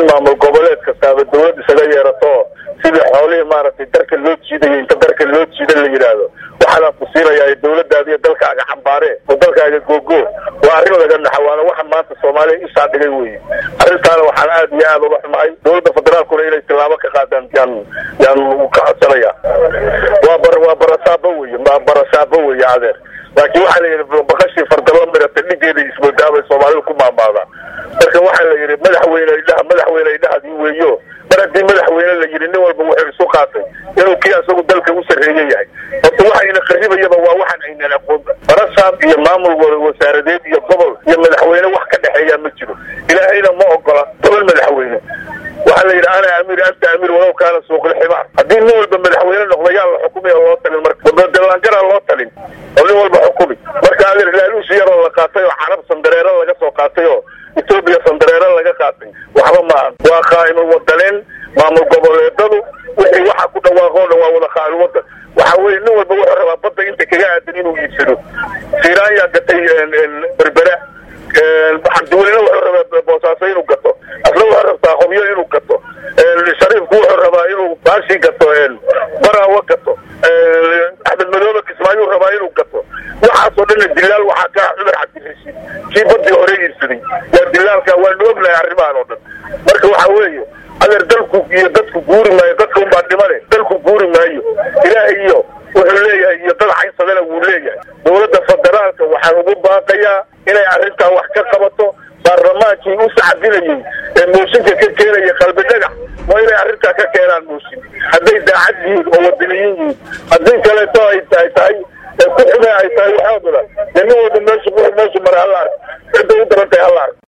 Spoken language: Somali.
in maamul goboleed kastaaba dawlad isaga yeerato sidii xoolihii maaragtay darka loo jiidayo inta darka loo jiida la yidhaahdo waxaadaan ku siinayaa dawladdaada iyo dalkaaga xambaare oo dalkaaga googo waa arrin laga naxa waana waxa maanta soomaaliya ishaa dhigay weye arrintaana waxaan aad iyo aad uga xumahay dawladda federaalkuna inay tilaabo ka qaadaan yaan yaan ka codsanaya waa bar waa barasaabo weye waa barasaabo weye adeer laakiin waxaa la yidhi baqashii fardalo mirata dhigeeda ismoodaabay soomaalidu ku maamaadaan marka waxaa la yidhi madaxweyne idhaha madaxweyne idhahadii weeyo mar haddii madaxweyne la yidhi nin walba wuxuu isu qaatay inuu kii asagu dalka u sarreeye yahay horta waxayna qaribayaba waa waxaan aynan aqoonba barasaab iyo maamul wasaaradeed iyo gobol iyo madaxweyne wax ka dhexeeyaa ma jiro ilaahayna ma ogola toban madaxweyne waxaa la yidhi ana amiir anta amiir walow kaana suuqilximaar haddii nin walba madaxweyne noqdo yaa la xukumaya loo talin marka dallaangaraa loo talin oo nin walba xukumi marka adeer laaluusi yaroo la qaatay oo carab sandareero laga soo qaatay oo etoobiya sandareero laga qaatay waxba maahan waa khaa'imul wadaneyn maamul goboleedadu wixii waxa ku dhawaaqoo dhan waa wada khaa'il wadan waxa weye nin walba wuxuu rabaa badda inta kaga aadan inuu iibsado fiiraan yaa gatay berbera xabdiwelina wuxuu rabaa boosaaso inuu gato asna wuxuu rabtaa qobyo inuu gato shariifku wuxuu rabaa inuu baashii gato baraawo gato axmed madoobe kismaayuu rabaa inuu gato waxaasoo dhanna dilaal waxaa ka ah cumar cabdirashiid kii badii hore iibsaday waa dilaalka waanu ognahay arrimahan oo dhan marka waxa weeye adeer dalku iyo dadku guuri maayo dadka unbaa dhimane dalku guuri maayo ilaahay iyo wuxuu leeyahay iyo dad caynsadana wuu leeyahay dawladda federaalka waxaan ugu baaqayaa inay arrintan wax ka qabato baarlamaankii u sacabinayey ee mooshinka ka keenaya qalbi dhagax waa inay arrintaa ka keenaan mooshin hadday daacad yihiin oo wadaniyiin yihiin haddii kaleeto ay tahay tahay ku xume ay tahay waxoodada dee nin walba meeshu meeshu mara hala ark